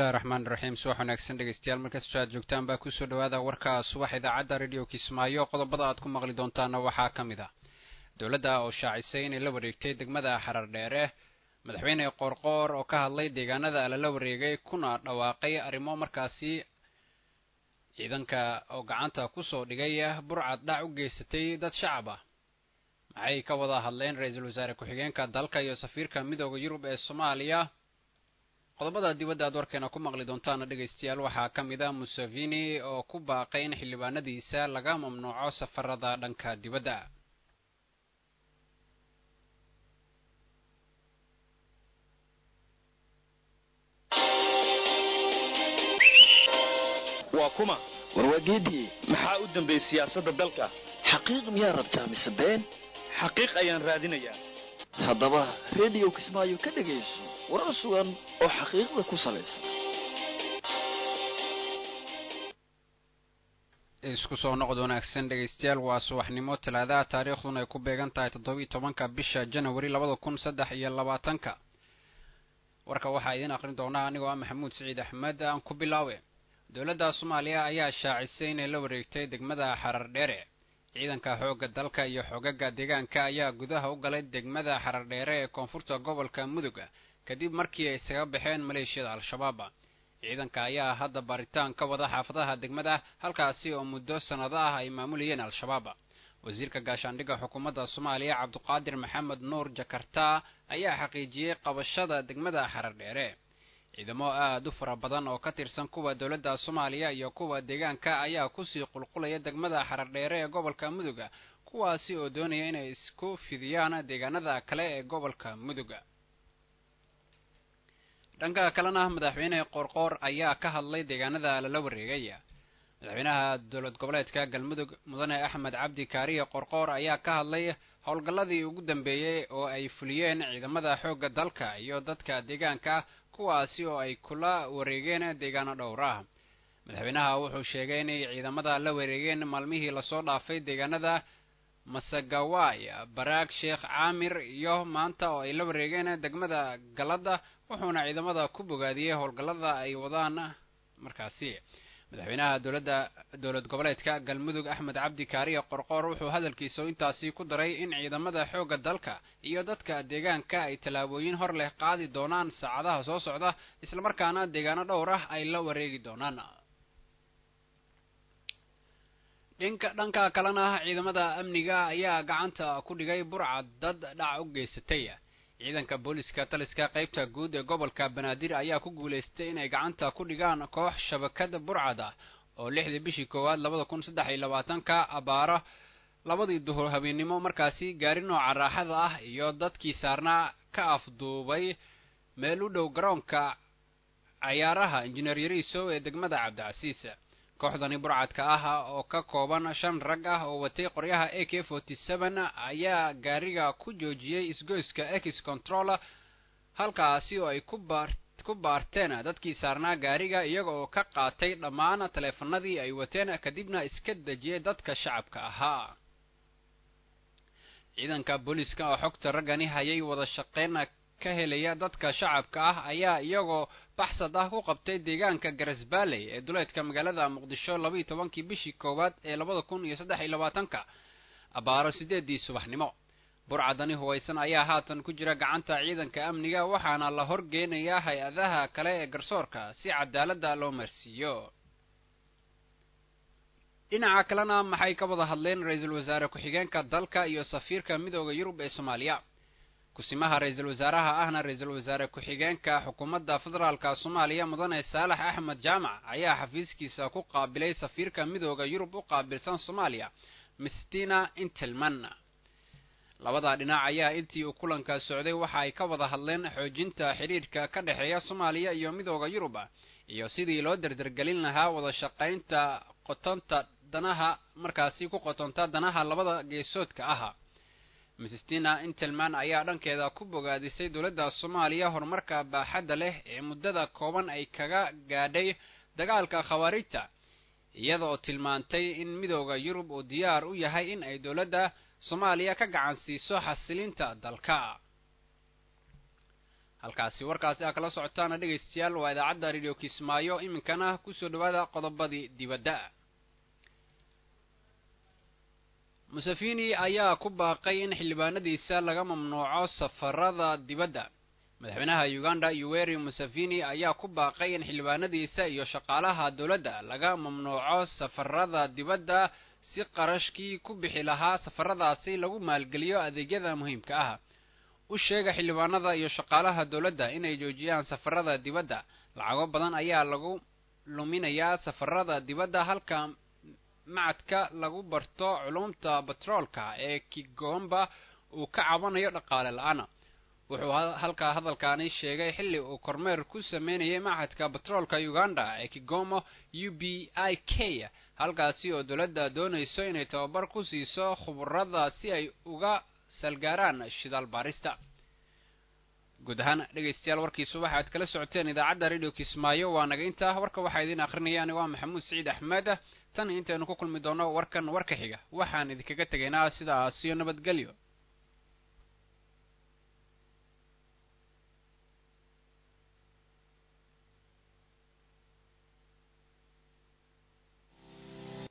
bismillahi raxmaan iraxiim subax wanaagsan dhegeystayaal markastoo aad joogtaan baa kusoo dhawaada warka subax idaacadda radio kismaayo qodobada aad ku maqli doontaana waxaa ka mid ah dowladda oo shaacisay inay la wareegtay degmada xarar dheere madaxweyne qoorqoor oo ka hadlay deegaanada lala wareegay kuna dhawaaqay arrimo markaasi ciidanka oo gacanta kusoo dhigay burcad dhac u geysatay dad shacab ah maxay ka wada hadleen ra-iisul wasaare ku-xigeenka dalka iyo safiirka midooda yurub ee soomaaliya qodobada dibadda aad warkeena ku maqli doontaana dhegaystayaal waxaa ka mid a museveni oo ku baaqay in xildhibaanadiisa laga mamnuuco safarada dhanka dibadda waa kuma warwaageedii maxaa u dambeeyey siyaasadda dalka xaqiiq miyaa rabtaa mise been xaqiiq ayaan raadinayaa haddaba rediyo kismaayo ka dhegayso warar sugan oo xaqiiqda ku salaysan isku soo noqod wanaagsan dhegaystayaal waa subaxnimo talaadaha taariikhduna ay ku beegan tahay toddobiiy tobanka bisha janawari labada kun saddex iyo labaatanka warka waxaa idiin aqrin doonaa anigoo ah maxamuud siciid axmed aan ku bilaawe dowladda soomaaliya ayaa shaacisay inay la wareegtay degmada xarar dheere ciidanka xoogga dalka iyo xoogaga deegaanka ayaa gudaha u galay degmada xarar dheere ee koonfurta gobolka mudug kadib markii ay isaga baxeen maleeshiyada al-shabaab ciidanka ayaa hadda baaritaan ka wada xaafadaha degmada halkaasi oo muddo sannado ah ay maamulayeen al-shabaab wasiirka gaashaandhigga xukuumadda soomaaliya cabduqaadir maxamed nuur jakarta ayaa xaqiijiyey qabashada degmada xarar dheere ciidamo aada u fara badan oo ka tirsan kuwa dowladda soomaaliya iyo kuwa deegaanka ayaa kusii qulqulaya degmada xarar dheere ee gobolka mudug kuwaasi oo doonaya inay isku fidiyaan deegaanada kale ee gobolka mudug dhanka kalena madaxweyne qoorqoor ayaa ka hadlay deegaanada lala wareegay madaxweynaha dowlad goboleedka galmudug mudane axmed cabdi kaariye qoorqoor ayaa ka hadlay howlgalladii ugu dambeeyey oo ay fuliyeen ciidamada xoogga dalka iyo dadka deegaanka kuwaasi oo ay kula wareegeen deegaano dhowr ah madaxweynaha wuxuu sheegay inay ciidamada la wareegeen maalmihii lasoo dhaafay deegaanada masagawaay baraag sheekh caamir iyo maanta oo ay la wareegeen degmada galada wuxuuna ciidamada ku bogaadiyey howlgallada ay wadaan markaasi madaxweynaha dowladda dowlad goboleedka galmudug axmed cabdi kaariye qorqoor wuxuu hadalkiisa intaasi ku daray in ciidamada xoogga dalka iyo dadka deegaanka ay tallaabooyin hor leh qaadi doonaan saacadaha soo socda islamarkaana deegaano dhowr ah ay la wareegi doonaan dhinka dhanka kalena ciidamada amniga ayaa gacanta ku dhigay burcad dad dhac u geysatay ciidanka booliska taliska qaybta guud ee gobolka banaadir ayaa ku guulaystay inay gacanta ku dhigaan koox shabakada burcad ah oo lixdii bishii koowaad labada kun saddex iyo labaatanka abaaro labadii duhur habeennimo markaasi gaari nooca raaxada ah iyo dadkii saarnaa ka afduubay meel u dhow garoonka cayaaraha injineer yariisow ee degmada cabdicasiis kooxdani burcadka ah oo ka kooban shan rag ah oo watay qoryaha a k forty seven ayaa gaariga ku joojiyey isgoyska ex control halkaasi oo ay ku baarteen dadkii saarnaa gaariga iyaga oo ka qaatay dhammaan taleefanadii ay wateen kadibna iska dejiyey dadka shacabka ahaa ciidanka booliiska oo xogta raggani hayay wada shaqeyn ka helaya dadka shacabka ah ayaa iyagoo baxsad ah ku qabtay deegaanka garasbaaley ee duleedka magaalada muqdisho labaiyo tobankii bishii koowaad ee labada kun iyo saddex iyo labaatanka abaaro sideedii subaxnimo burcadani huwaysan ayaa haatan ku jira gacanta ciidanka amniga waxaana la horgeynayaa hay-adaha kale ee garsoorka si cadaaladda loo marsiiyo dhinaca kalena maxay ka wada hadleen ra-iisul wasaare ku-xigeenka dalka iyo safiirka midooda yurub ee soomaaliya kusimaha ra-iisul wasaaraha ahna ra-iisul wasaare ku-xigeenka xukuumadda federaalka soomaaliya mudane saalax axmed jaamac ayaa xafiiskiisa ku qaabilay safiirka midooda yurub u qaabilsan soomaaliya mistina intelman labada dhinac ayaa intii uu kulanka socday waxa ay ka wada hadleen xoojinta xidhiidhka ka dhexeeya soomaaliya iyo midooda yurub iyo sidii loo derdergelin lahaa wada shaqaynta qotonta danaha markaasi ku qotonta danaha labada geesoodka ah mistina intelman ayaa dhankeeda ku bogaadisay dowladda soomaaliya horumarka baaxadda leh ee muddada kooban ay kaga gaadhay dagaalka khawaarijta iyada oo tilmaantay in midooda yurub uu diyaar u yahay in ay dowladda soomaaliya ka gacan siiso xasilinta dalka halkaasi warkaasi aa kala socotaana dhegaystayaal waa idaacadda radio kismaayo iminkana kusoo dhawaada qodobadii dibadda museveni ayaa ku baaqay in xildhibaanadiisa laga mamnuuco safarada dibadda madaxweynaha uganda yoweri museveni ayaa ku baaqay in xildhibaanadiisa iyo shaqaalaha dowladda laga mamnuuco safarada dibadda si qarashkii ku bixi lahaa safaradaasi lagu maalgeliyo adeegyada muhiimka ah u sheega xildhibaanada iyo shaqaalaha dowladda inay joojiyaan safarada dibadda lacago badan ayaa lagu luminayaa safarada dibadda halka macadka lagu barto culumta batroolka ee kigomba uu ka cabanayo dhaqaale la-aana wuxuu halkaa hadalkaani sheegay xilli uu kormeer ku sameynayay macadka batroolka uganda ee kigomo u b i k halkaasi oo dowladda doonayso inay tababar ku siiso khuburada si ay uga salgaaraan shidaal baarista guud ahaan dhegaystayaal warkii subax aad kala socoteen idaacadda radio kismaayo waa naga intaa warka waxaa idiin akrinayaan waa maxamuud siciid axmed tan intaynu ku kulmi doono warkan warka xiga waxaan idinkaga tegaynaa sidaasiyo nabadgelyo